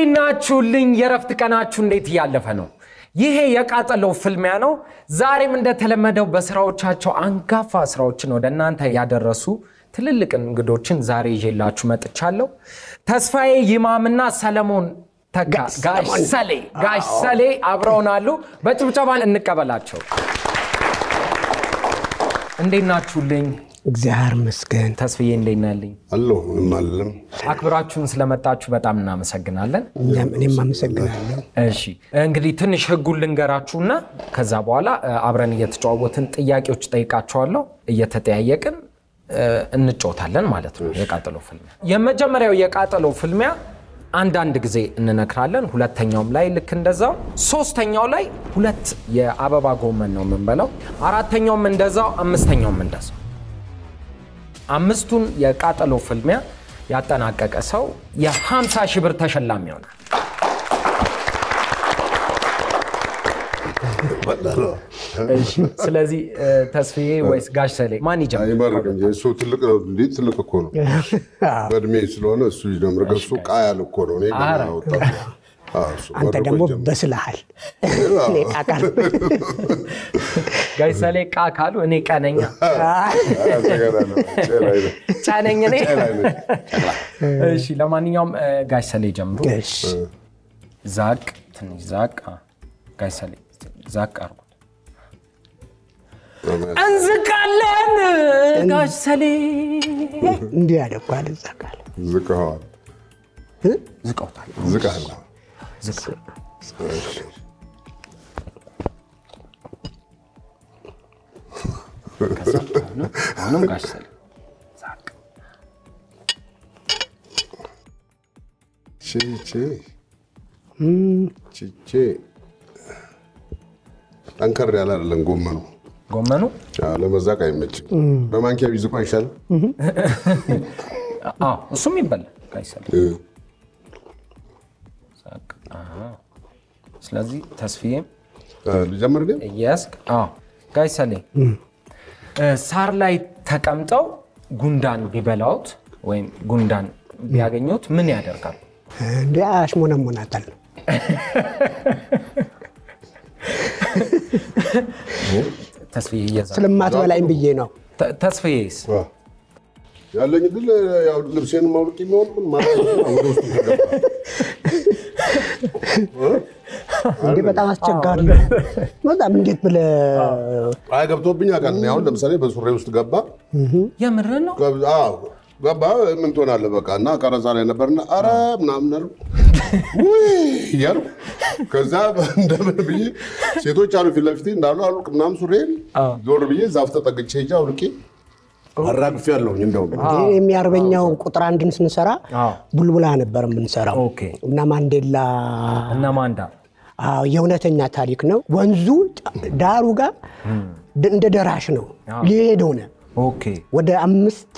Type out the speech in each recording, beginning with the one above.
እንዴት ናችሁልኝ? የረፍት ቀናችሁ እንዴት እያለፈ ነው? ይሄ የቃጠሎ ፍልሚያ ነው። ዛሬም እንደተለመደው በስራዎቻቸው አንጋፋ ስራዎችን ወደ እናንተ ያደረሱ ትልልቅ እንግዶችን ዛሬ ይዤላችሁ መጥቻለሁ። ተስፋዬ ይማምና ሰለሞን ተካ ጋሽ ሰሌ ጋሽ ሰሌ አብረውናሉ። በጭብጨባ እንቀበላቸው። እንዴት ናችሁልኝ? እግዚአብሔር ይመስገን። ተስፍዬ እንዴት ናልኝ? አለሁ ምንም አለም። አክብራችሁን ስለመጣችሁ በጣም እናመሰግናለን። እኛም- እኔም አመሰግናለሁ። እሺ እንግዲህ ትንሽ ህጉን ልንገራችሁና ከዛ በኋላ እ፣ አብረን እየተጫወትን ጥያቄዎች ጠይቃቸዋለሁ እየተጠያየቅን እ፣ እንጫወታለን ማለት ነው። የቃጠሎ ፍልሚያ የመጀመሪያው የቃጠሎ ፍልሚያ አንዳንድ ጊዜ እንነክራለን። ሁለተኛውም ላይ ልክ እንደዛው፣ ሶስተኛው ላይ ሁለት የአበባ ጎመን ነው የምንበላው። አራተኛውም እንደዛው፣ አምስተኛውም እንደዛው። አምስቱን የቃጠሎ ፍልሚያ ያጠናቀቀ ሰው የ50 ሺህ ብር ተሸላሚ ይሆናል። ስለዚህ እ፣ ተስፍዬ ወይስ ጋሽ ሰሌ ማን ይጀምር? አይመርቅ እንጂ እሱ ትልቅ ነው። እንዴ ትልቅ እኮ ነው በእድሜ ስለሆነ እሱ ይጀምር። እሱ ቃ ያለ እኮ ነው። እኔ ገና ኧረ። ወጣት ነኝ። አዎ፣ እሱ አንተ መርቆ ደግሞ ይጀምር። በስልሃል። እኔ ቃቃል ጋሽ ሰሌ ቃ ካሉ እኔ ቀነኛ አመሰግናለሁ። ጨላ አይነት። ጫነኝ እኔ። ጨላ አይነት። እሺ ለማንኛውም እ፣ ጋሽ ሰሌ ጀምሩ። እሺ፣ ዛቅ ትንሽ ዛቅ። አ፣ ጋሽ ሰሌ ዛቅ አርጉት። እንዝቃለን ጋሽ ሰሌ እንዲህ ያደኳል እዛ ቃል ዝቅኸዋል። ዝቀውታል። ዝቅሃል። ዝቅ ከዛ አሁንም- አሁንም ጋሽ ሰሌ ዛቅ ቼ ቼ ቼ ቼ ጠንከር ያለ አይደለም ጎመኑ። ጎመኑ አዎ፣ ለመዛቅ አይመችም። በማንኪያ ቢዝቁ አይሻልም? አዎ፣ እሱም ይበላል ጋሽ ሰሌ እ፣ ዛቅ። አዎ። ስለዚህ ተስፍዬም እ፣ ልጀምር ግን እያስክ ጋሽ ሰሌ እ፣ ሳር ላይ ተቀምጠው ጉንዳን ቢበላውት ወይም ጉንዳን ቢያገኙት ምን ያደርጋሉ? እንዲ አሽሞነሞናታል። ተስፍዬ እየዛ ስለማትበላኝ ብዬ ነው። ተ- ተስፍዬስ ዋ፣ ያለኝ ድል ያው ልብሴን ማውልቅ የሚሆን ምን ማለት ነው? ወደ ውስጥ ተገባ። እንዲህ በጣም አስቸጋሪ ነው። በጣም እንዴት ብለህ አይ ገብቶብኝ አውቃለሁ። እኔ አሁን ለምሳሌ በሱሬ ውስጥ ገባ የምር ነው? ገብ- አዎ፣ ገባ ምን ትሆናለህ በቃ እና ቀረጻ ላይ ነበርና አረ ምናምን አልኩ ውይ እያልኩ ከዛ እንደምን ብዬ ሴቶች አሉ ፊት ለፊቴ እንዳሉ አልቅ ምናምን ሱሬን ዞር ብዬ ዛፍ ተጠግቼ ሄጄ አውልቄ አራግፌ ያለሁኝ እንደውም ይሄ የሚያርበኛው ቁጥር አንድን ስንሰራ አዎ። ቡልቡላ ነበር የምንሰራው ኦኬ። እና ማንዴላ እና ማንዳ አዎ የእውነተኛ ታሪክ ነው። ወንዙ ዳሩ ጋር ድ- እንደ ደራሽ ነው ሊሄድ ሆነ ኦኬ ወደ አምስት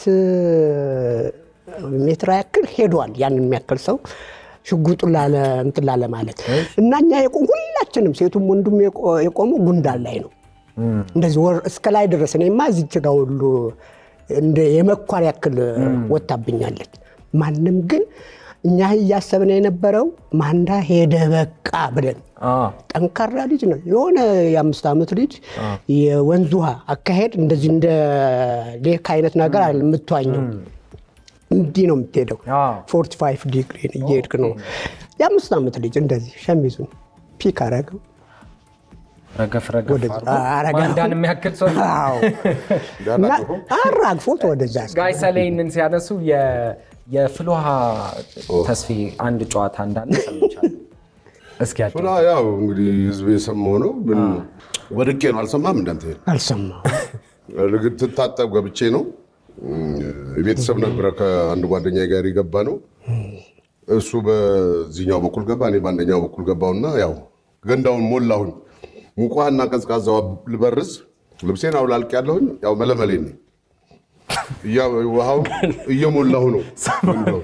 ሜትር ያክል ሄዷል። ያን የሚያክል ሰው ሽጉጡን ላለ እንትን ላለ ማለት እና እኛ የቆም ሁላችንም ሴቱም ወንዱም የቆ- የቆመው ጉንዳን ላይ ነው። እንደዚህ ወር እስከ ላይ ድረስ እኔማ እዚች ጋ ሁሉ እንደ የመኳር ያክል ወታብኛለች። ማንም ግን እኛ እያሰብን የነበረው ማንዳ ሄደ በቃ ብለን አ፣ ጠንካራ ልጅ ነው። የሆነ የአምስት ዓመት ልጅ የወንዝ ውሃ አካሄድ እንደዚህ እንደ ሌክ አይነት ነገር አለ የምትዋኘው እንዲህ ነው የምትሄደው። አ፣ ፎርቲ ፋይቭ ዲግሪ እየሄድክ ነው። የአምስት ዓመት ልጅ እንደዚህ ሸሚዙን ፒክ አረገው። ረገፍ ረገፍ ወደዛ አድርጎ አረጋ። ማንዳን የሚያክል ሰው አዎ። እና አራግፎት ወደዛ ጋሽ ሰሌ ይህንን ሲያነሱ የ- የፍልውሃ ተስፍዬ አንድ ጨዋታ እንዳለ ሰምቻለሁ። እስኪ ያጫውቱ። ሱራ ያው እንግዲህ ህዝብ የሰማው ነው። ምን ወድቄ ነው አልሰማም እንዳንተ አልሰማሁም። ልግድ ትታጠብ ገብቼ ነው ቤተሰብ ነበረ ከአንድ ጓደኛ ጋር የገባ ነው። እሱ በዚህኛው በኩል ገባ፣ እኔ በአንደኛው በኩል ገባውና ያው ገንዳውን ሞላሁኝ። ሙቋና ቀዝቃዛው ልበርዝ ልብሴን አውላልቅ ያለሁኝ ያው መለመሌ ነኝ። እያ- ውሃው እየሞላሁ ነው ገንዳው።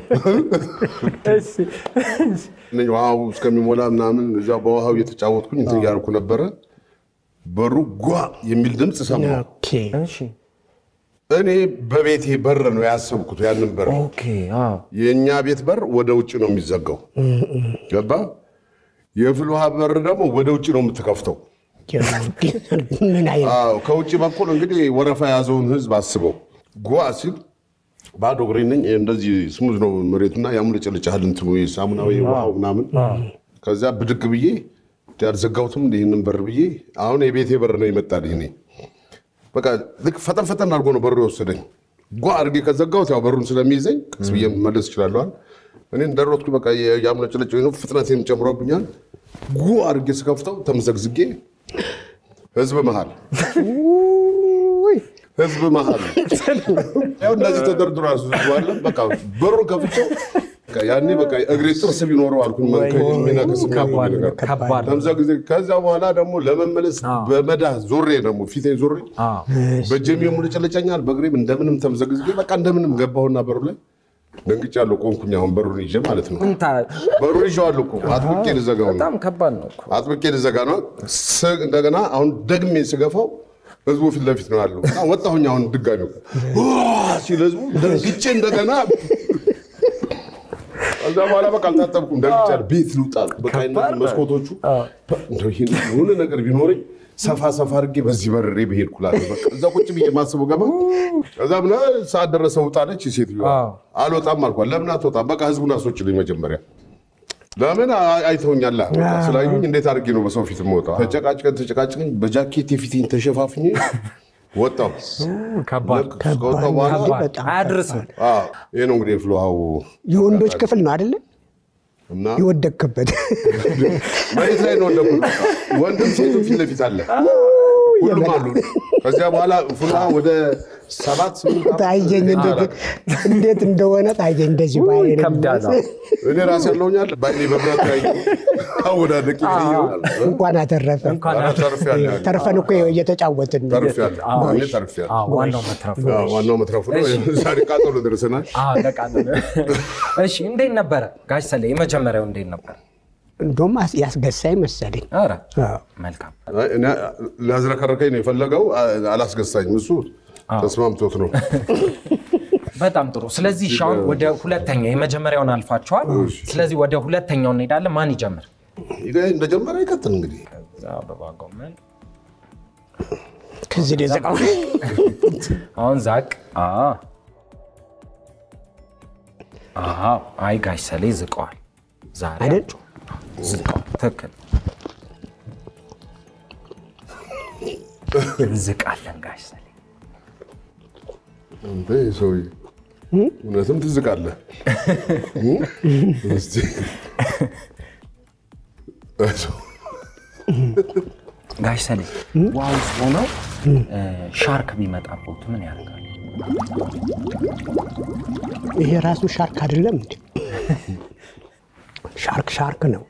እኔ ውሃው እስከሚሞላ ምናምን እዛ በውሃው እየተጫወትኩኝ እንትን እያልኩ ነበረ። በሩ ጓ የሚል ድምፅ ሰማሁ። ኦኬ። እሺ እኔ በቤቴ በር ነው ያሰብኩት ያንን በር ኦኬ አዎ የእኛ ቤት በር ወደ ውጭ ነው የሚዘጋው። ገባ? የፍል ውሃ በር ደግሞ ወደ ውጭ ነው የምትከፍተው። ምን አይነት አዎ፣ ከውጭ በኩል እንግዲህ ወረፋ የያዘውን ህዝብ አስበው። ጓ ሲል ባዶ እግሬ ነኝ። እንደዚህ ስሙዝ ነው መሬቱና ያሙለጨልጫል እንትኑ ሳሙናዊ ውሃው ምናምን። ከዚያ ብድግ ብዬ ያልዘጋሁትም ይህንን በር ብዬ አሁን የቤቴ በር ነው ይመጣልኝ እኔ በቃ ልክ ፈጠን ፈጠን አድርጎ ነው በሩ የወሰደኝ። ጓ አድርጌ ከዘጋሁት ያው በሩን ስለሚይዘኝ ቀስ ብዬ መለስ እችላለዋል። እኔ እንደሮጥኩ በቃ ያምለጭለጭ ነው ፍጥነቴን ጨምሮብኛል። ጉ አድርጌ ስከፍተው ተመዘግዝጌ ህዝብ መሃል ህዝብ መሃል ያው እንደዚህ ተደርድሮ ያስዙዋለ በቃ በሩን ከፍቼው በቃ ያኔ በቃ እግሬ ጥርስ ቢኖረው አልኩኝ ሚነክስ የሚያቆም ነገር ከባድ ነው። ተምዘግዜ ከዛ በኋላ ደግሞ ለመመለስ በመዳ ዞሬ ደግሞ ፊቴ ዞሬ አዎ በጀም የሙልጨለጨኛል በእግሬም እንደምንም ተምዘግዝጌ በቃ እንደምንም ገባሁና በሩ ላይ ደንግጫለሁ። ቆንኩኝ። አሁን በሩን ይዤ ማለት ነው። እንታ በሩን ይዤዋለሁ እኮ አጥብቄ ልዘጋው ነው። በጣም ከባድ ነው እኮ አጥብቄ ልዘጋ ነው። ስ- እንደገና አሁን ደግሜ ስገፋው ህዝቡ ፊት ለፊት ነው ያለው እና ወጣሁኝ። አሁን ድጋሚ ዋ ሲል ህዝቡ ደንግጬ እንደገና ከዛ በኋላ በቃ አልታጠብኩም። ደንግጫለሁ። ቤት ልውጣ በቃ እነዚህ መስኮቶቹ እንደው ይሄን የሆነ ነገር ቢኖረኝ ሰፋ ሰፋ አድርጌ በዚህ በርሬ ብሄድ ኩላለሁ። በቃ እዛ ቁጭ ብዬ ማስበው ገባ። ከዛ ብላ ሰዓት ደረሰ ውጣለች ሴትዮዋ። አዎ። አልወጣም አልኳት። ለምን አትወጣም? በቃ ህዝቡን አስወጭልኝ መጀመሪያ ለምን አይ- አይተውኛል? ስላዩኝ እንዴት አድርጌ ነው በሰው ፊት የምወጣው? ተጨቃጭቀን ተጨቃጭቀን በጃኬት የፊቴን ተሸፋፍኜ ወጣሁ። ከባድ ልክ ከወጣሁ በኋላ ከባድ በጣም አያድርስም አዎ፣ ይሄ ነው እንግዲህ የፍልውሃው የወንዶች ክፍል ነው አይደለ? እና የወደቅክበት መሬት ላይ ነው ወደኩት። ወንድም ሴቱም ፊት ለፊት አለ፣ ሁሉም አሉ። ከዚያ በኋላ ፍልውሃ ወደ ሰባት ስምንት ዓመት ታየኝ፣ እንዴት- እንዴት እንደሆነ ታየኝ። እንደዚህ ባይነ ይከብዳል አዎ። እኔ ራሴ ያለውኛል ባይኔ በብረት ላይ አወዳደቅ ይሆናል። እንኳን አተረፈ። እንኳን ተርፌያለሁ። ተርፈን እኮ እየተጫወትን ነው። ተርፌያለሁ። እኔ ተርፌያለሁ። አዎ፣ ዋናው መትረፉ አዎ፣ ዋናው መትረፉ ነው። ዛሬ ቃጠሎ ደርሰናል። አዎ፣ ለቃጠሎ። እሺ እንዴት ነበረ ጋሽ ሰሌ የመጀመሪያው እንዴት ነበር እንደውም አስ- ያስገሳኝ መሰለኝ። ኧረ አዎ። መልካም እኔ ሊያዝረከረከኝ ነው የፈለገው፣ አላስገሳኝም። እሱ ተስማምቶት ነው። በጣም ጥሩ ስለዚህ እሺ፣ አሁን ወደ ሁለተኛ የመጀመሪያውን አልፋችኋል ስለዚህ ወደ ሁለተኛው እንሄዳለን ማን ይጀምር ይሄ እንደጀመረ ይቀጥል እንግዲህ። ከዛ አበባ ጎመን ከዚህ ላይ ዘቃ አሁን ዛቅ አ አዎ አይ ጋሽ ሰሌ ዝቀዋል ዛሬ አይደል? አቸው ዝቀዋል ትክክል እንዝቃለን ጋሽ ሰሌ አንተ ይህ ሰውዬ እውነትም ትዝቃለህ። እስቲ ጋሽ ሰሌ ውሃ ውስጥ ሆነው ሻርክ ቢመጣቦት ምን ያደርጋል ይሄ ራሱ ሻርክ አይደለም እንዴ? ሻርክ ሻርክ ነው።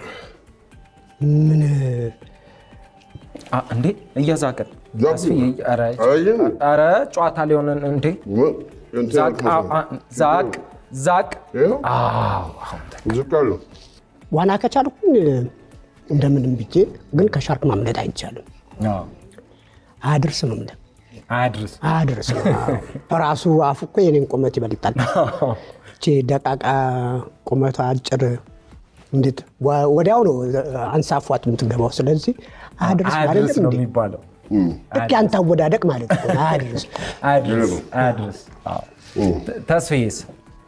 ምን አ፣ እንዴ እየዛቅን ዛቅ። ተስፍዬ፣ ኧረ አየህ? ኧረ ጨዋታ ሊሆንን እንዴ ዛቅ አ፣ አ፣ ዛቅ ዛቅ ይኸው አዎ አሁን ተ- ዝቃለሁ። ዋና ከቻልኩኝ እንደምንም ብዬ ግን ከሻርክ ማምለጥ አይቻልም። አዎ። አያድርስ ነው የምልህ። አያድርስ አያድርስ ነው። አዎ። ራሱ አፉ እኮ የኔን ቁመት ይበልጣል። እቺ ደቃቃ ቁመቷ አጭር እንዴት ወ- ወዲያው ነው አንሳፏት የምትገባው። ስለዚህ አያድርስ አያድርስ አይደለም ነው እንዴ? የሚባለው ልክ ያንተ አወዳደቅ ማለት ነው። አያድርስ አያድርስ አያድርስ አዎ። ተ- ተስፍዬስ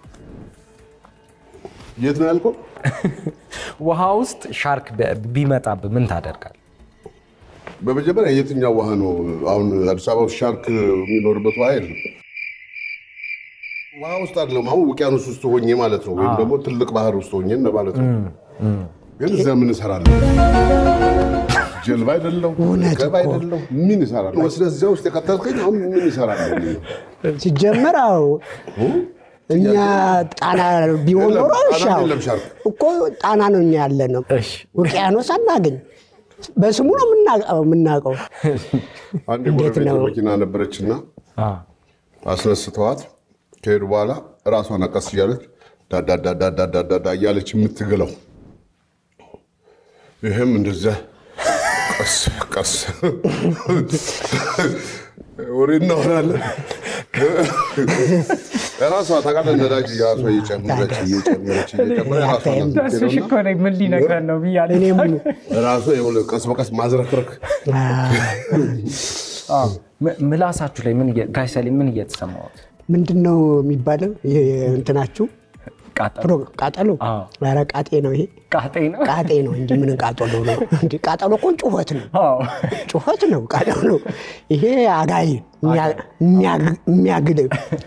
የት ነው ያልከው? ውሃ ውስጥ ሻርክ ቢ- ቢመጣብህ ምን ታደርጋል በመጀመሪያ የትኛው ውሃ ነው? አሁን አዲስ አበባ ውስጥ ሻርክ የሚኖርበት ውሃ የለም። ውሃ ውስጥ አይደለም፣ አሁን ውቅያኖስ ውስጥ ሆኜ ማለት ነው፣ ወይም ደግሞ ትልቅ ባህር ውስጥ ሆኜ እንደማለት ነው። ግን እዛ ምን እሰራለሁ? ጀልባ አይደለው፣ ገብ አይደለው፣ ምን እሰራለሁ? ወስደህ እዚያ ውስጥ የከተልከኝ አሁን ምን እሰራለሁ? ሲጀመር አዎ እኛ ጣና ቢሆን የለም፣ ኖሮ ጣና እሺ፣ አዎ። የለም ሻርክ። እኮ ጣና ነው እኛ ያለ ነው። እሺ። ውቅያኖስ አናገኝ። በስሙ ነው የምናውቀው የምናውቀው። አንድ እንዴት ጎረቤት ነው? መኪና ነበረችና አዎ። አስነስተዋት ከሄዱ በኋላ ራሷን አቀስ እያለች ዳዳዳዳዳዳዳ እያለች የምትግለው ይህም እንደዚያ ቀስ ቀስ ወሬ እናወራለን። ራሷ ታውቃለህ ነዳጅ ራሷ እየጨመረች እየጨመረች እየጨመረች ራሷ ናት ተስፍሽ የምትሄደው እኮ ነኝ ምን ሊነግረን ነው ብያለሁ። እኔም እና ራሷ ይኸውልህ ቀስ በቀስ ማዝረክረክ አዎ። ም- ምላሳችሁ ላይ ምን እየ- ጋሽ ሰሌ ምን እየተሰማሁት ምንድን ነው የሚባለው? ይሄ እንትናችሁ ቃጠሎ ፕሮ- ቃጠሎ አዎ። ኧረ ቃጤ ነው ይሄ ቃጤ ነው። ቃጤ ነው እንጂ ምን ቃጠሎ ነው? እንደ ቃጠሎ እኮ ጩኸት ነው አዎ። ጩኸት ነው ቃጠሎ ነው። ይሄ አጋይ የሚያግ- የሚያግል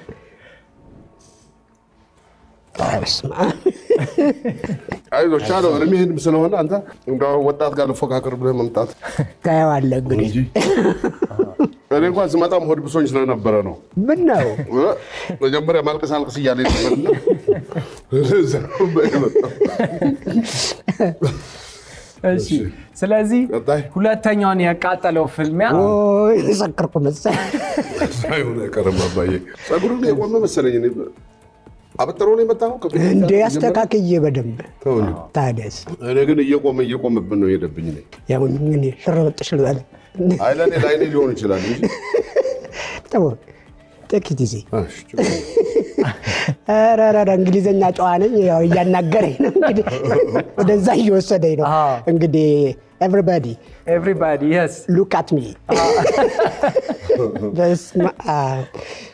ኧረ በስመ አብ። አይዞህ ቻለው እድሜህም ስለሆነ አንተ እንደው ወጣት ጋር ልፎካከር ብለህ መምጣት ታየዋለህ እንግዲህ እንጂ እኔ እንኳን ስመጣም ሆድ ብሶኝ ስለነበረ ነው። ምን ነው መጀመሪያ ማልቀስ አልቅስ እያለ ነበርና እዛ ነው የመጣው። እሺ። ስለዚህ ቀጣይ ሁለተኛውን ያቃጠለው ፍልሚያ ኦይ ሰከርኩ መሰለኝ። ሳይሆን አይቀርም አባዬ። ፀጉሩን የቆመ መሰለኝ እኔ አበጥሮ ነው የመጣው ከፊት እንደ ጀምሮ? ያስተካክዬ በደንብ ተው እንጂ። ታዲያስ እኔ ግን እየቆመ እየቆመብን ነው የሄደብኝ። እኔ ያው እኔ ሽርበጥሽ ልበል አይ ለእኔ ለአይኔ ሊሆን ይችላል እንጂ ተው ጥቂት ጊዜ እሺ፣ ችግር የለም። ኧረ ኧረ ኧረ እንግሊዝኛ ጨዋ ነኝ። ያው እያናገረኝ ነው እንግዲህ ወደዛ እየወሰደኝ ነው አዎ። እንግዲህ ኤቭሪባዲ ኤቭሪባዲ የስ ሉክ አት ሚ በስመ አብ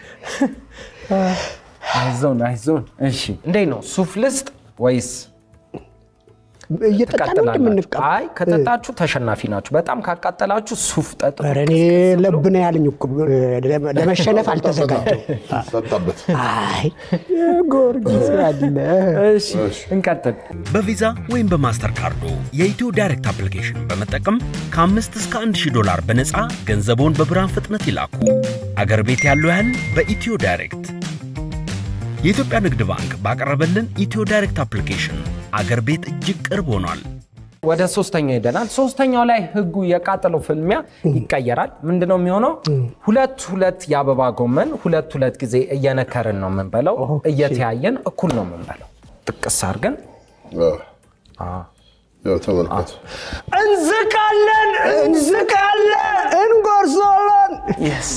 አይዞን አይዞን። እሺ እንዴት ነው ሱፍ ልስጥ ወይስ እየጠጣ ነው ትቀጥላላችሁ? እንደምንቀ አይ ከጠጣችሁ ተሸናፊ ናችሁ። በጣም ካቃጠላችሁ ሱፍ ጠጡ። ኧረ እኔ ለብ ነው ያለኝ እኮ ለመሸነፍ አልተዘጋጀው። ጠጣበት። አይ ጊዮርጊስ ያለ እሺ እንቀጥል። በቪዛ ወይም በማስተር ካርዶ የኢትዮ ዳይሬክት አፕሊኬሽን በመጠቀም ከአምስት እስከ አንድ ሺህ ዶላር በነፃ ገንዘቦን በብርሃን ፍጥነት ይላኩ። አገር ቤት ያለው ያህል በኢትዮ ዳይሬክት። የኢትዮጵያ ንግድ ባንክ ባቀረበልን ኢትዮ ዳይሬክት አፕሊኬሽን አገር ቤት እጅግ ቅርብ ሆኗል። ወደ ሶስተኛው ሄደናል። ሶስተኛው ላይ ህጉ የቃጠለው ፍልሚያ ይቀየራል። ምንድነው የሚሆነው? ሁለት ሁለት የአበባ ጎመን ሁለት ሁለት ጊዜ እየነከርን ነው የምንበለው። እየተያየን እኩል ነው የምንበለው። ጥቅስ አድርገን ያው ተመልከት። እንዝቃለን እንዝቃለን። እንጎርሶለን Yes.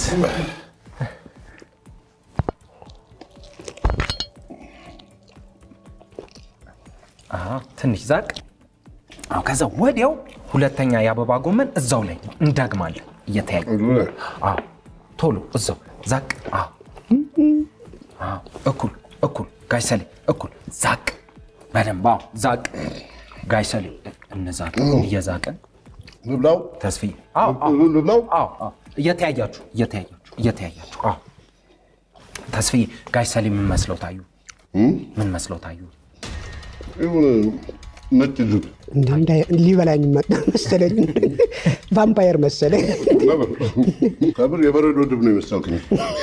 አዎ፣ ትንሽ ዛቅ። አዎ፣ ከዛ ወዲያው ሁለተኛ የአበባ ጎመን እዛው ላይ እንደግማለን እየተያየ አዎ፣ ቶሎ እዛው ዛቅ። አዎ፣ አዎ፣ እኩል እኩል ጋሽ ሰሌ እኩል ዛቅ። በደንብ አዎ፣ ዛቅ ጋሽ ሰሌ እንዛቅ። እየዛቅን ልብላው ተስፍዬ አዎ፣ አዎ ልብላው አዎ አዎ እየተያያችሁ እየተያያችሁ እየተያያችሁ አዎ ተስፍዬ ጋሽ ሰሌ ምን መስለው ታዩ? ምን መስለው ታዩ? ይሁን ነጭ ዝግ ሊበላኝ መጣ መሰለኝ። ቫምፓየር መሰለኝ። ከምር የበረዶ ድብ ነው የመሰልክኝ።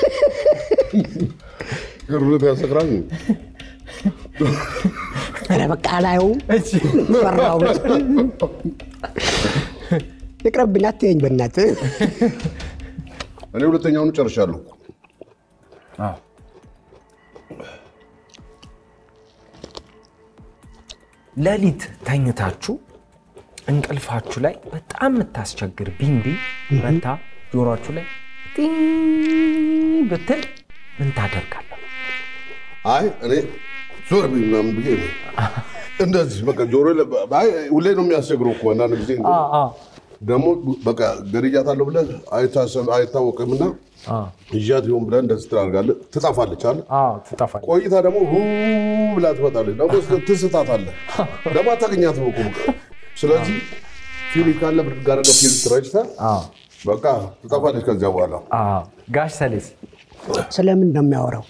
ግርት ያሰክራል። ኧረ በቃ አላየውም። ፈራው። ይቅረብኝ፣ አትየኝ በእናትህ። እኔ ሁለተኛውን ጨርሻለሁ። አዎ ሌሊት ተኝታችሁ እንቅልፋችሁ ላይ በጣም የምታስቸግር ቢንቢ መታ ጆሮችሁ ላይ ጢኝ ብትል ምን ታደርጋለህ? አይ እኔ ዞር ብዬ ምናምን ብዬ ነው እንደዚህ በቃ ጆሮ አይ ሁሌ ነው የሚያስቸግረው እኮ አንዳንድ ጊዜ ደግሞ በቃ ገድያታለሁ ብለህ አይታሰብ- አይታወቅምና ይዣት ይሆን ብለህ እንደዚህ ትላርጋለህ። ትጠፋለች አለ ትጠፋል። ቆይታ ደግሞ ሁ ብላ ትመጣለች። ደግሞ ትስታታለህ። ደግሞ አታገኛትም እኮ በቃ። ስለዚህ ፊሊት ካለ ብድግ አድርገህ ፊሊት ረጭተህ በቃ ትጠፋለች። ከዚያ በኋላ ጋሽ ሰሌስ ስለምን ነው የሚያወራው?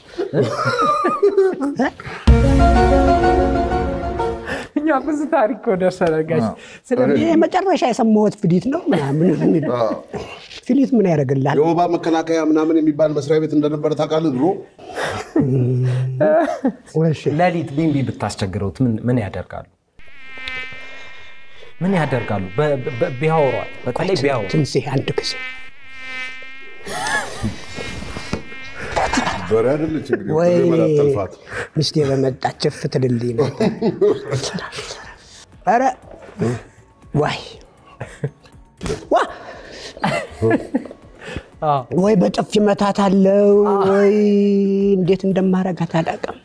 እኛ ብዙ ታሪክ እኮ ደርሰናል ጋሽ። ይሄ መጨረሻ የሰማሁት ፍሊት ነው ምናምን የሚል ፍሊት ምን ያደርግልሃል? የወባ መከላከያ ምናምን የሚባል መስሪያ ቤት እንደነበረ ታውቃለህ ድሮ። እሺ። ሌሊት ቢንቢ ብታስቸግረውት ምን- ምን ያደርጋሉ? ምን ያደርጋሉ? በ- በ- ቢያወሯት በተለይ ቢያወሩ ትንሴ አንድ ጊዜ በሬ አይደለች እንግዲህ ወይ መላት ጠልፋት። ሚስቴ በመጣች ፍ ትልልኝ ነበር። ኧረ ዋይ ዋ ወይ በጥፊ መታት አለው ወይ እንዴት እንደማረጋት አላውቅም።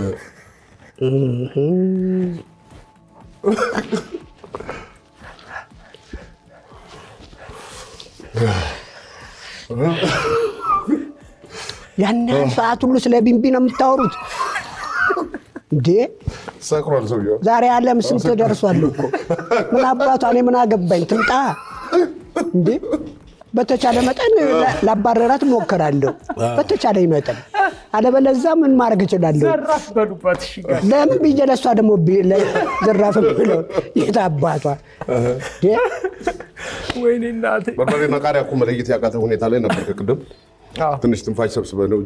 ያን ያህል ሰዓት ሁሉ ስለ ቢንቢ ነው የምታወሩት እንዴ? ሰክሯል ሰውየው። ዛሬ ዓለም ስንት ደርሷል እኮ ምን አባቷ እኔ ምን አገባኝ ትምጣ እንዴ በተቻለ መጠን ላ- ላባረራት እሞክራለሁ በተቻለ መጠን አለበለዛ ምን ማድረግ እችላለሁ ዘራፍ በሉበት። እሺ ጋሽ ለምን ብዬ ለእሷ ደግሞ ቢ- ለ- ዘራፍ ብለው የት አባቷ እንዴ? ወይኔ እናቴ። በርበሬና ቃሪያ እኮ መለየት ያቃተ ሁኔታ ላይ ነበር ከቅድም አዎ። ትንሽ ትንፋሽ ሰብስበህ ነው እንጂ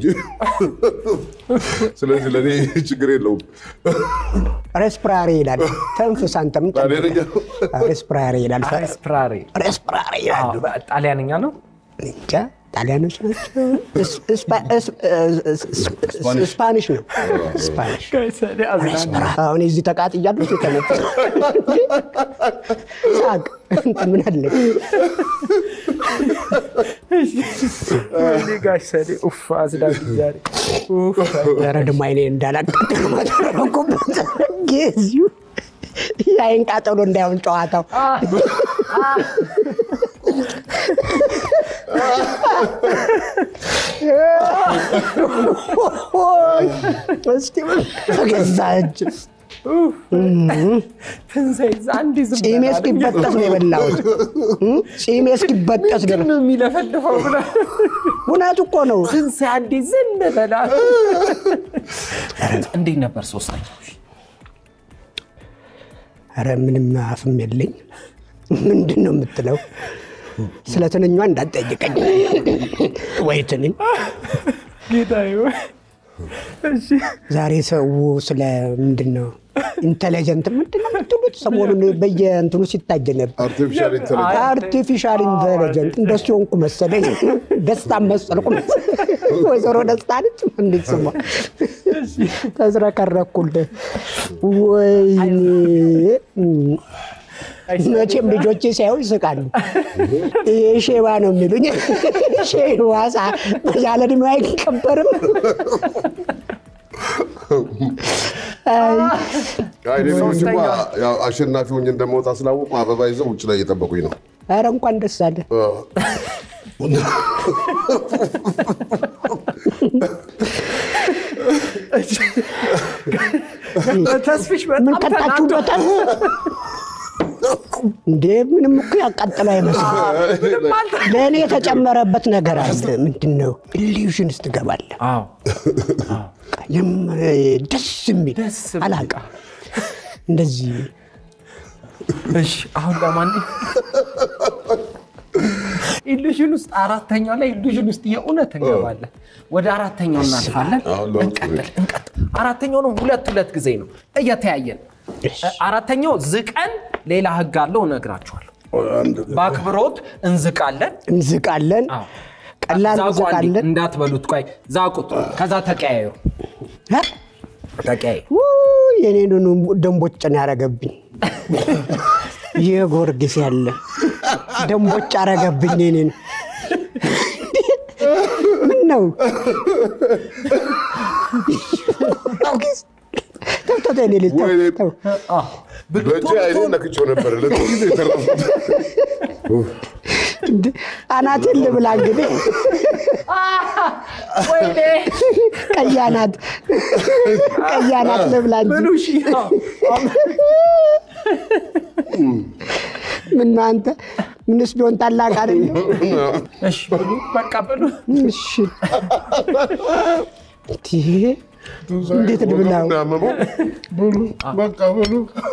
ስለዚህ ለእኔ ችግር የለውም። ሬስፕራሪ ይላል ተንፍስ አንተም ጣሊያንኛ? ሬስፕራሪ ይላል አስፕራሪ ሬስፕራሪ ይላል ጣሊያንኛ ነው። እንጃ ጣሊያኖች ናቸው እስ- እስፓ- እስ- እስ- ስፓኒሽ ነው ስፓኒሽ አሁን እዚህ ተቃጥያለሁ የተነጠ ሳቅ እንትን ምን አለ ወይኔ ጋሽ ሰዴ ኡፍ አዝዳጊ ዛሬ ኡፍ። ኧረ ደግሞ አይኔ እንዳላቃጠል ማተረኩበት ጊዜው የአይን ቃጠሎ እንዳይሆን ጨዋታው እስቲ በገዛ እጅ ትንሣኤ አንድ ዝም ጺሜ እስኪበጠስ ነው የበላሁት ጺሜ እስኪበጠስ ግን ድረስ ነው የሚለፈልፈው ብለ እውነት እኮ ነው ትንሣኤ አንዴ ዝም በላ። እንዴት ነበር ሶስተኛው? ኧረ ምንም አፍም የለኝ ምንድን ነው የምትለው ስለ ትንኟ እንዳትጠይቀኝ ወይ ትንኝ ጌታዬ ወይ። እሺ ዛሬ ሰው ስለ ምንድን ነው ኢንቴሊጀንት ምንድን ነው የምትሉት? ሰሞኑን በየእንትኑ ሲታየ ነበር። አርቲፊሻል ኢንተለጀንስ አርቲፊሻል ኢንቴሊጀንት እንደሱ ሆንኩ መሰለኝ። ደስታ መሰልኩ መሰለኝ። ወይዘሮ ደስታ ነች እንዴት ስሟ ተዝረከረኩልህ። ወይኔ መቼም ልጆቼ ሳይሆን ይስቃሉ። ይሄ ሼባ ነው የሚሉኝ። ሼባ ሳ- ያለ ዕድሜው አይከበርም። አይ አይ ሌሎች እንኳ ያው አሸናፊ ሆኜ እንደመውጣ ስላወቁ አበባ ይዘው ውጭ ላይ እየጠበቁኝ ነው። ኧረ እንኳን ደስ አለ። ተስፊሽ ምን በጣም ተናዶ ቀጣችሁበታል እንዴ? ምንም እኮ ያቃጥለው አይመስልም። ለእኔ የተጨመረበት ነገር አለ። ምንድን ነው? ኢሉዥን ውስጥ ትገባለህ። አዎ የም- ደስ የሚል ደስ የሚል። አላውቅም። እንደዚህ እሺ አሁን ለማን ኢሉዥን ውስጥ አራተኛው ላይ ኢሉዥን ውስጥ የእውነት እንገባለን። ወደ አራተኛው እናልፋለን። አሁን ለውጥ እንቀጥል እንቀጥል። አራተኛው ነው ሁለት ሁለት ጊዜ ነው እየተያየን። አራተኛው ዝቀን ሌላ ህግ አለው እነግራችኋለሁ። በአክብሮት እንዝቃለን። እንዝቃለን፣ አዎ። ቀላል ዛቁ አንዴ፣ እንዝቃለን። እንዳትበሉት። ቆይ ዛቁት፣ ከዛ ተቀያየሩ እ? ተቀያየሩ። ውይ፣ የኔን ደንቦጭን ያረገብኝ ይህ ጎርጊስ ያለ ደንቦጭ አረገብኝ የኔን ምን ነው ጊዮርጊስ ተው ተው ተው፣ የኔ ልጅ ተው፣ ወይኔ። ተው። በእጄ አይኔን ነክቼው ነበረ ለዚህ ጊዜ የተረፉት እንደ አናቴን ልብላ እንግዲህ ወይኔ ቀይ አናት ቀይ አናት ልብላ እንጂ ብሉ እሺ። ምነው አንተ ምንስ ቢሆን ታላቅ አይደለም? እሺ ብሉ፣ በቃ ብሉ። እሺ እንዲህ እንዴት ልብላው? ያመመው ብሉ በቃ ብሉ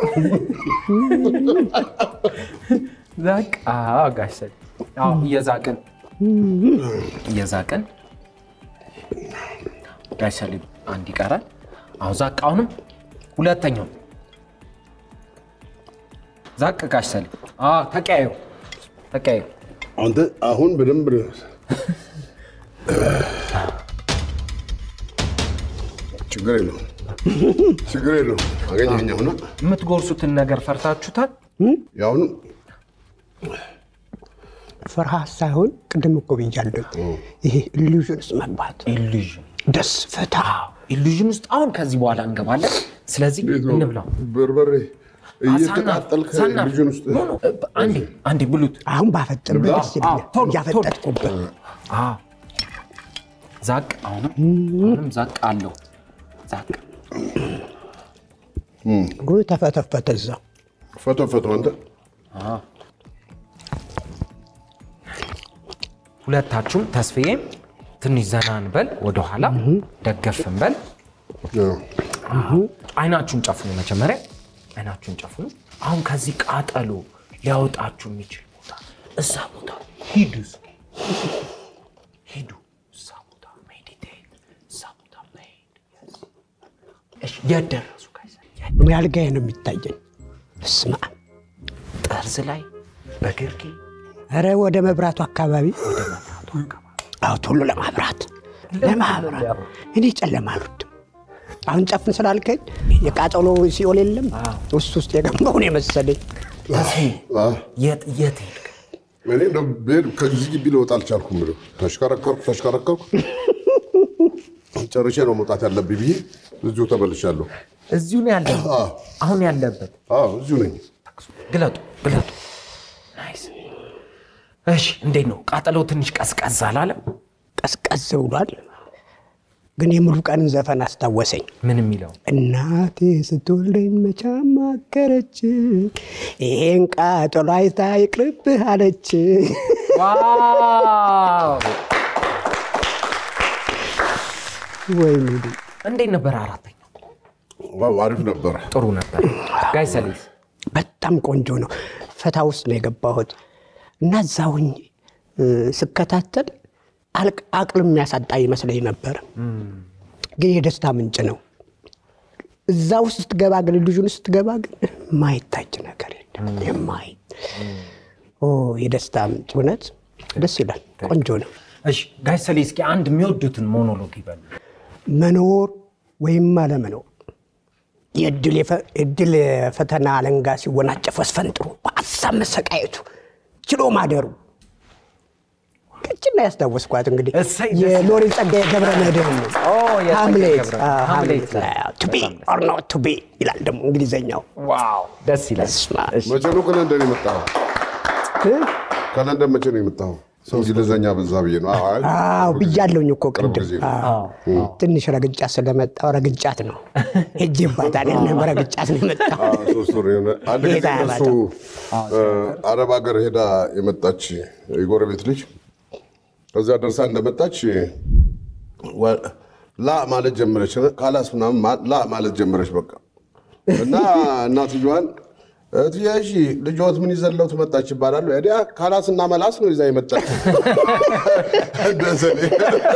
በቃ ጋሽ ሰድ አዎ፣ እየዛቅን እየዛቅን ጋሽ ሰሊም አንድ ይቀራል። አሁን ዛቅ። አሁንም ሁለተኛው ዛቅ። ጋሽ ሰሊም አዎ፣ ተቀያዩ ተቀያዩ። አንተ አሁን በደንብ ችግር የለውም ችግር የለውም አገኘኸኝ አሁን የምትጎርሱትን ነገር ፈርታችሁታል። ያሁኑ ፍርሃት ሳይሆን ቅድም እኮ ብያለሁ፣ ይሄ ኢሉዥን ውስጥ መግባት ኢሉዥን ደስ ፍታ ኢሉዥን ውስጥ አሁን ከዚህ በኋላ እንገባለን። ስለዚህ እንዴት ነው እንብላው። በርበሬ ሳና- እየተቃጠልክ ሳና- ልጁን ውስጥ ኖ፣ ኖ፣ አንዴ አንዴ ብሉት። አሁን ባፈጥርበት ደስ ይለኛል። አዎ፣ ቶሎ፣ እያፈጠጥኩበት አዎ። ዛቅ አሁንም አሁንም ዛቅ አለው ዛቅ እግሩ ተፈተፈተ እዛው ፈቶ ፈቶ አንተ ሁለታችሁም ተስፍዬም ትንሽ ዘና እንበል፣ ወደኋላ ደገፍ እንበል። አዎ። አይናችሁን ጨፍኑ። መጀመሪያ አይናችሁን ጨፍኑ። አሁን ከዚህ ቃጠሎ ሊያወጣችሁ የሚችል ቦታ እዛ ቦታ ሂዱ። እስኪ ሂዱ። እዛ ቦታ ሜዲቴት፣ እዛ ቦታ መሄድ። እሺ፣ የት ደረሱ? ከዛ የት? እኔ አልጋዬ ነው የሚታየኝ። በስመ አብ ጠርዝ ላይ በግርጌ ኧረ ወደ መብራቱ አካባቢ ወደ መብራቱ አካባቢ አዎ ቶሎ ለማብራት ለማብራት እኔ ጨለማ አልወድም። አሁን ጨፍን ስላልከኝ የቃጠሎ ሲኦል የለም ውስጥ ውስጥ የገባውን የመሰለኝ ተስፋዬ፣ አዎ። የት የት ሄድክ? እኔ እንደው ብሄድ ከዚህ ግቢ ልወጣ አልቻልኩም። ብሎ ተሽከረከርኩ ተሽከረከርኩ ጨርሼ ነው መውጣት ያለብኝ ብዬ እዚሁ ተመልሻለሁ። እዚሁ ነው ያለ አዎ። አሁን ያለበት አዎ እዚሁ ነኝ። ግለጡ ግለጡ። ናይስ። እሺ እንዴት ነው ቃጠሎ? ትንሽ ቀዝቀዝ አላለም? ቀዝቀዝ ብሏል። ግን የሙሉ ቀንን ዘፈን አስታወሰኝ። ምን የሚለው እናቴ ስትወልደኝ መቻ ማከረች፣ ይሄን ቃጠሎ አይታ ይቅርብህ አለች። ዋው! ወይ ሙሉ እንዴት ነበር? አራተኛው ዋው አሪፍ ነበረ። ጥሩ ነበር። ጋይ ሰሊስ በጣም ቆንጆ ነው። ፈታ ውስጥ ነው የገባሁት እና እዛ ሆኜ እ፣ ስከታተል አልቅ- አቅል የሚያሳጣ ይመስለኝ ነበር፣ ግን የደስታ ምንጭ ነው። እዛ ውስጥ ስትገባ ግን ልጁን ስትገባ ግን ማይታጭ ነገር የለም የማይ ኦ የደስታ ምንጭ እውነት ደስ ይላል። ቆንጆ ነው። እሺ ጋይ ሰሊ እስኪ አንድ የሚወዱትን ሞኖሎግ ይበሉ። መኖር ወይም አለመኖር የእድል የፈ- የእድል የፈተና አለንጋ ሲወናጨፍ አስፈንጥሮ በሀሳብ መሰቃየቱ ችሎ ማደሩ ቅጭና ያስታወስኳት እንግዲህ እሰይ፣ ደስ የሎሬት ጸጋዬ ገብረ መድኅን ነው። ኦ፣ የጸጋዬ ሃምሌት ገብረ- አዎ፣ ሃምሌት ሃምሌት ላይ ቱ ቢ ኦር ኖት ቱ ቢ ይላል ደግሞ እንግሊዘኛው። ዋው ደስ ይላል። በስመ አብ። መቼ ነው ከለንደን የመጣኸው? ከለንደን መቼ ነው የመጣኸው? እንግሊዘኛ በዛ ብዬ ነው። አዎ፣ አይ፣ አዎ ብያለሁኝ እኮ ቅርብ ቅድም። ጊዜ ነው። አዎ። ትንሽ ረግጫት ስለመጣው ረግጫት ነው ሄጄባታል። ያንን ረግጫት ነው የመጣው። አዎ፣ ሶስት ወር የሆነ አንድ ጊዜ ጌታ እሱ አረብ ሀገር ሄዳ የመጣች የጎረቤት ልጅ እዚያ ደርሳ እንደመጣች ወ- ላ ማለት ጀመረች። ካላስ ምናምን ማ- ላ ማለት ጀመረች። በቃ እና እናትየዋን እትዬ እሺ ልጆት ምን ይዘለው ትመጣች ይባላሉ። ዲያ ካላስ እና መላስ ነው ይዛ የመጣች ደሰሌ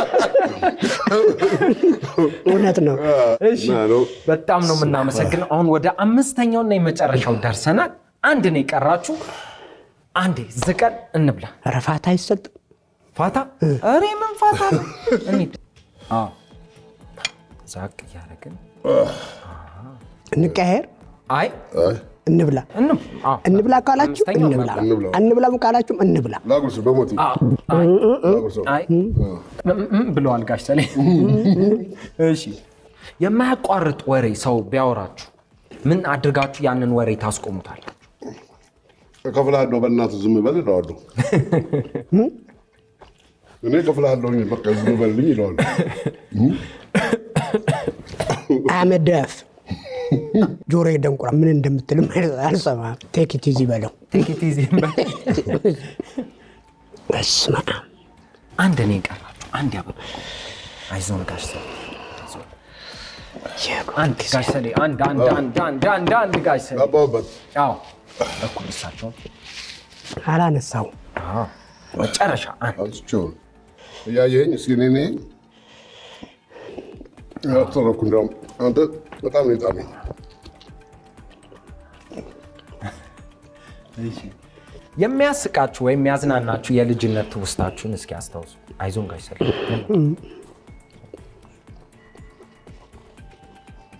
እውነት ነው። እሺ እና ነው በጣም ነው የምናመሰግነው። አሁን ወደ አምስተኛውና የመጨረሻው ደርሰናል። አንድ ነው የቀራችሁ። አንዴ ዝቀን እንብላ። ረፋት አይሰጥም። ፋታ እሬ ምን ፋታ ነው? እንሂድ። አዎ ዛቅ እያደረግን እንቀያየር፣ አይ አይ፣ እንብላ እንም- አዎ። እንብላ ካላችሁ አምስተኛው እንብላ፣ እንብላ። አንብላም ካላችሁም እንብላ። ላጉርስ በሞቴ አዎ። አይ ላጉርሰው። አይ እም እም ብለዋል ጋሽ ሰሌ። እሺ የማያቋርጥ ወሬ ሰው ቢያወራችሁ ምን አድርጋችሁ ያንን ወሬ ታስቆሙታላችሁ? እከፍልሃለሁ በእናትህ ዝም በል እለዋለሁ። እኔ እከፍልሃለሁኝ በቃ ዝም በልልኝ እለዋለሁ። አመደፍ ጆሮ ደንቁራ ምን እንደምትልም አልሰማም። ቴክ ኢት ኢዚ በለው። ቴክ ኢት ኢዚ በል። በስመ አብ አንድ እኔ ቀራችሁ። አንድ ያበቁ አይዞን ጋሽ ሰሌ አይዞን። አንድ ጋሽ ሰሌ አንድ አንድ አንድ አንድ አንድ አንድ ጋሽ ሰሌ ገባሁበት። አዎ እኩል እሳቸው አላነሳውም። አዎ መጨረሻ አንድ አንስቼው ነው እያየኸኝ እስኪ እኔ ነኝ ያተረኩ እንደውም አንተ በጣም ነው የጣመኝ። የሚያስቃችሁ ወይም የሚያዝናናችሁ የልጅነት ትውስታችሁን እስኪ አስታውሱ። አይዞን ጋሽ ሰሌ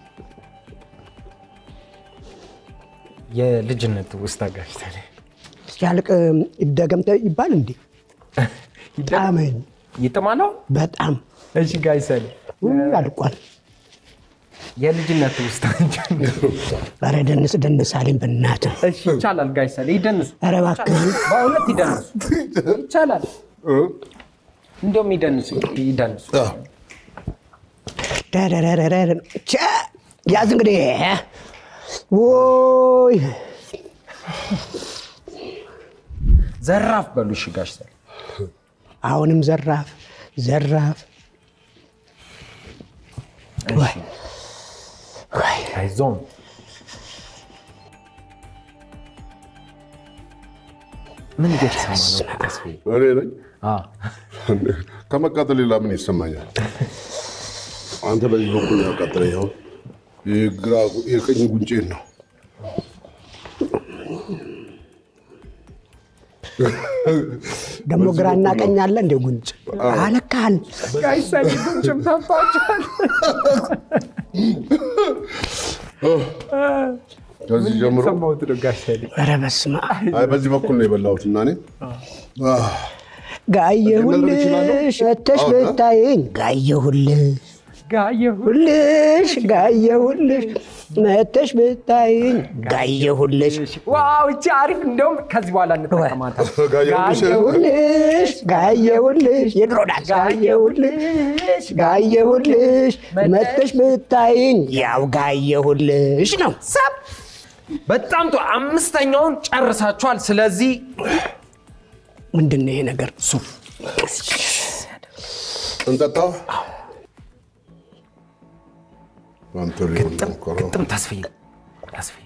የልጅነት ትውስታ ጋሽ ሰሌ ሲያልቅ ይደገም ይባል እንዴ? ጣመኝ ይጥማለው። በጣም እሺ ጋሽ ሰሌ ውይ፣ አልቋል። የልጅነት ውስጥ ኧረ ደንስ ደንስ አለኝ በእናትህ። እሺ ይቻላል። ጋሽ ሰሌ ይደንሱ፣ ኧረ እባክህን በእውነት ይደንሱ፣ ይቻላል። እንዲያውም ይደንሱ፣ ይደንሱ። ደረረረረ ቻ ያዝ እንግዲህ ወይ ዘራፍ በሉ። እሺ ጋሽ ሰሌ አሁንም ዘራፍ ዘራፍ ወይ ወይ አይዞን ምን እየተሰማ ነው? ተስፋዬ? እኔ ነኝ አ ከመቃጠል ሌላ ምን ይሰማኛል? አንተ በዚህ በኩል ያቃጠለኝ አሁን የግራ የቀኝ ጉንጬን ነው። ደግሞ ግራና ቀኝ አለ እንደ ጉንጭ አለካል ጋሽ ሰሌ ጉንጭም ተፋችኋል። ከዚህ ጀምሮ ሰማሁት ነው ጋሽ ሰሌ። ኧረ በስመ አብ አይ በዚህ በኩል ነው የበላሁት እና እኔ አህ፣ ጋየሁልሽ መተሽ ብታይኝ ጋየሁልሽ ጋየሁ ሁልሽ ጋየሁልሽ መተሽ ብታይኝ ጋየሁልሽ ዋው እቺ አሪፍ። እንደውም ከዚህ በኋላ እንጠቀማታለን። ጋየሁልሽ። ጋየሁልሽ ጋየሁልሽ የድሮ ዳንስ ጋየሁልሽ ጋየሁልሽ መተሽ ብታይኝ ያው ጋየሁልሽ ነው። ሰብ በጣም ጥሩ። አምስተኛውን ጨርሳችኋል። ስለዚህ ምንድን ነው ይሄ ነገር? ሱፍ እንጠጣው። አንተ ሊሆን ነው እኮ። ግጥም ተስፍዬ ተስፍዬ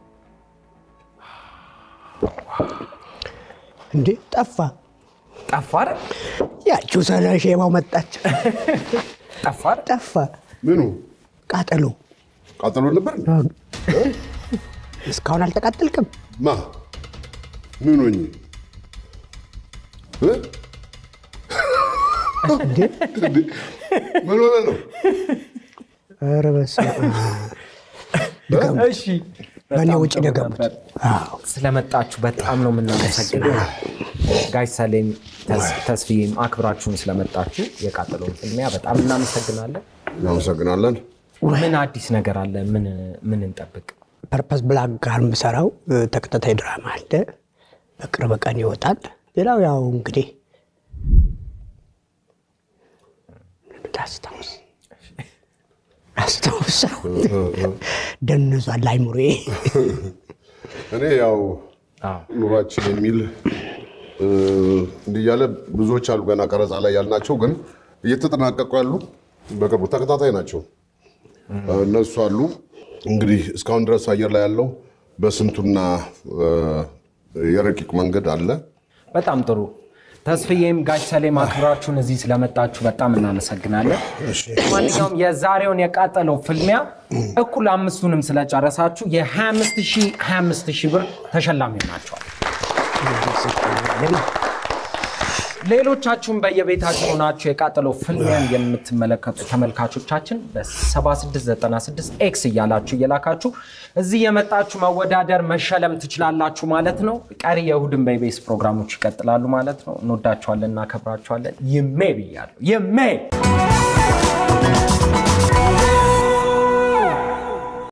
እንዴ ጠፋ። ጠፋ አይደል? ያቺው ሰለ ሼማው መጣች። ጠፋ አይደል? ጠፋ። ምኑ ቃጠሎ ቃጠሎ ነበር? እስካሁን አልተቃጠልክም? ማ ምን ሆኜ እ? እንዴ እንዴ? ምን ሆነ ነው? ኧረ በስመ አብ። እሺ በእኔ በጣም ውጭ ጥሩ ደገሙት። ነበር። አዎ ስለመጣችሁ በጣም ነው የምናመሰግነው። ጋሽ ሰሌም ተስ- ተስፍዬም አክብራችሁን ስለመጣችሁ የቃጠሎውን ፍልሚያ በጣም እናመሰግናለን። እናመሰግናለን። ምን አዲስ ነገር አለ? ምን ምን እንጠብቅ? ፐርፐስ ብላክ ጋር የምሰራው እ፣ ተከታታይ ድራማ አለ። በቅርብ ቀን ይወጣል። ሌላው ያው እንግዲህ ታስታውስ አስታውሰው ደንዟል አይምሮዬ። እኔ ያው አዎ። ኑሯችን የሚል እ፣ እንዲህ እያለ ብዙዎች አሉ ገና ቀረጻ ላይ ያልናቸው ግን እየተጠናቀቁ ያሉ በቅርቡ ተከታታይ ናቸው። እነሱ አሉ እንግዲህ እስካሁን ድረስ አየር ላይ ያለው በስንቱና እ፣ የረቂቅ መንገድ አለ። በጣም ጥሩ። ተስፍዬም ጋሽ ሰሌም አክብራችሁን እዚህ ስለመጣችሁ በጣም እናመሰግናለን። ማንኛውም የዛሬውን የቃጠለው ፍልሚያ እኩል አምስቱንም ስለጨረሳችሁ የ25 ሺህ ብር ተሸላሚ ናቸዋል። ሌሎቻችሁም በየቤታችሁ ሆናችሁ የቃጠለው ፍልሚያን የምትመለከቱ ተመልካቾቻችን በ7696 ኤክስ እያላችሁ እየላካችሁ እዚህ የመጣችሁ መወዳደር መሸለም ትችላላችሁ ማለት ነው። ቀሪ የእሁድን በኢቢኤስ ፕሮግራሞች ይቀጥላሉ ማለት ነው። እንወዳችኋለን፣ እናከብራችኋለን። ይሜ ብያለሁ። ይሜ